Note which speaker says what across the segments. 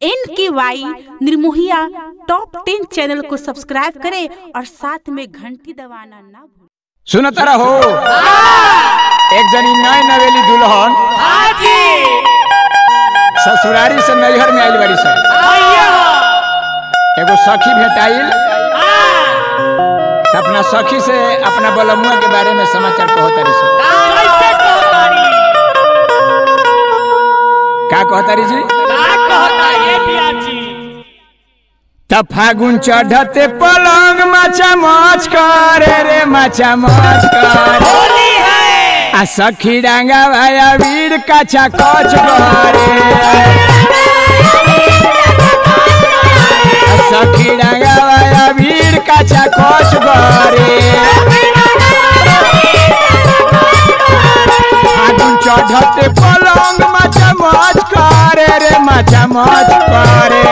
Speaker 1: N K Y निर्मोहिया top ten channel को subscribe करें और साथ में घंटी दबाना ना भूलें
Speaker 2: सुनत रहो एक जनी नए नवेली दुल्हन ससुरारी से नैहर में आइल बारी सन एगो सखी भेटाइल त अपना सखी से अपना बलमुआ के बारे में समाचार कहतारी सन का कहतारी जी त फागुन चढ़ते पलंग माचा मच करे रे माचा मच करे आ सखी डांगा भाया वीर काचा कच करे आ सखी डांगा भाया वीर काचा कच करे फागुन चढ़ते पलंग माचा मच करे रे माचा मच करे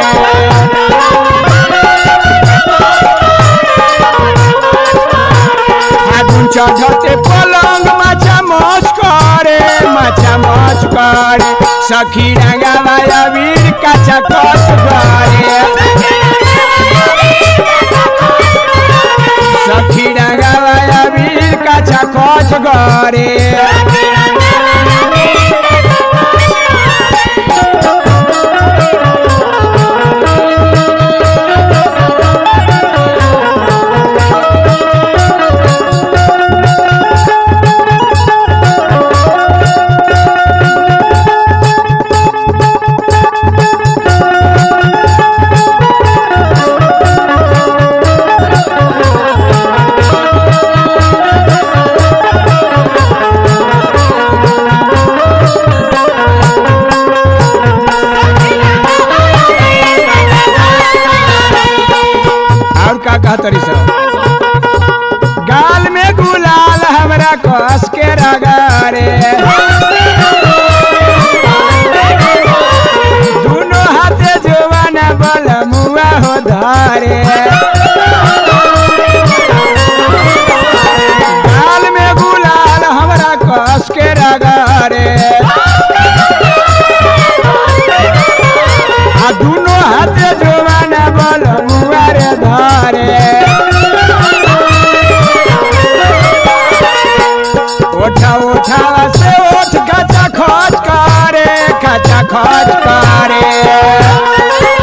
Speaker 2: ফাগুন চढ़তে পলঙ্গ মাছা মচ করে মাছা মচ করে সখী ডাঙ্গা মায়া বীর কাছা কচ করে সখী ডাঙ্গা মায়া বীর কাছা কচ করে और का कहतरी सब गाल में गुलाल हमरा कस के रगारे दोनों हाथे जवाना बल मुआ हो धारे गाल में गुलाल हमरा कस के रगारे आ दोनों हाथे जवाना बल मुआ रे धारे ओठा ओठा से ओठ खचा खच करे खचा खच करे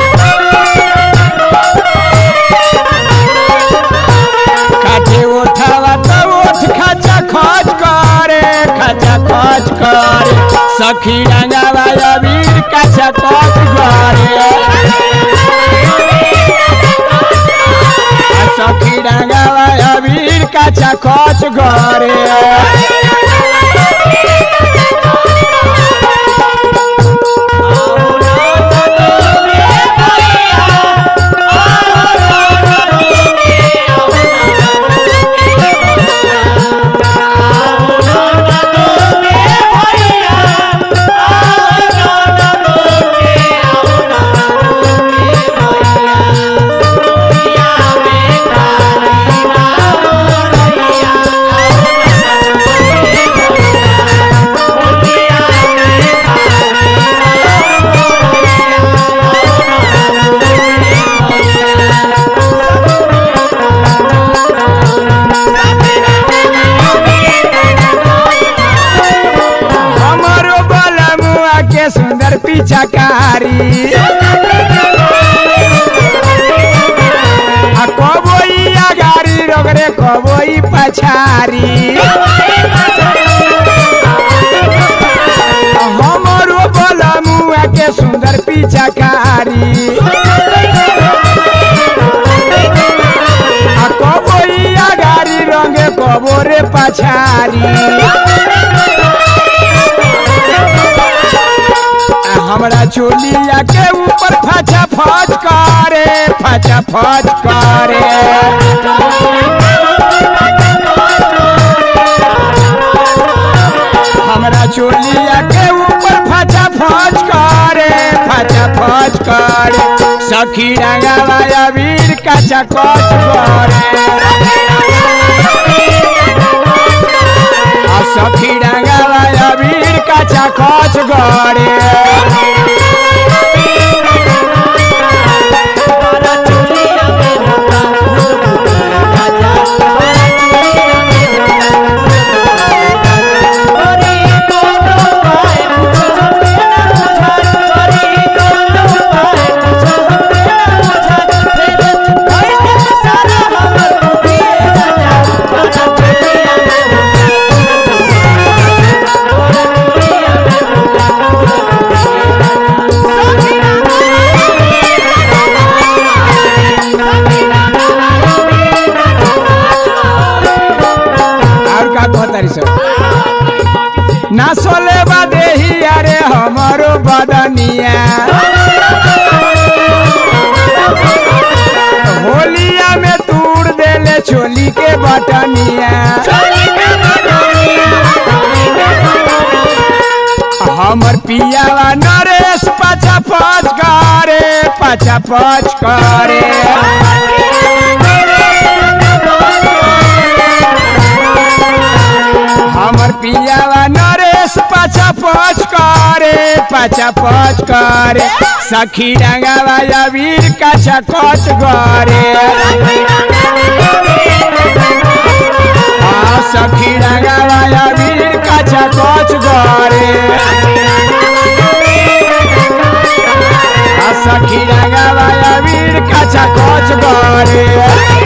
Speaker 2: काटे ओठावा तो ओठ खचा खच करे खचा खच करे सखी रंगावा अबीर कचा खच करे आ सखी रंगावा अबीर कचा खच करे हमरो बलमुआ के सुंदर पिछकारी आ कबोई आगारी रगरे कबोई पछारी हमरो बलमुआ के सुंदर पिछकारी आ कबोई आगारी रंगे कबोरे पछारी आ हमरा चोलिया के ऊपर फचा फच करे फचा फच करे हमरा चोलिया के ऊपर फचा फच करे फचा फच करे सखी रंगावा वीर कचा कच करे आ सखी रंगावा वीर कचा कच करे हमर पियावा नरेश पाछा पच करे पाछा पच करे हमर पियावा नरेश पाछा पच करे पाछा पच करे सखी रंगावा अबीर काछा कच करे आ सखी रंगावा अबीर काछा कच करे आ सखी रंगावा अबीर काछा कच करे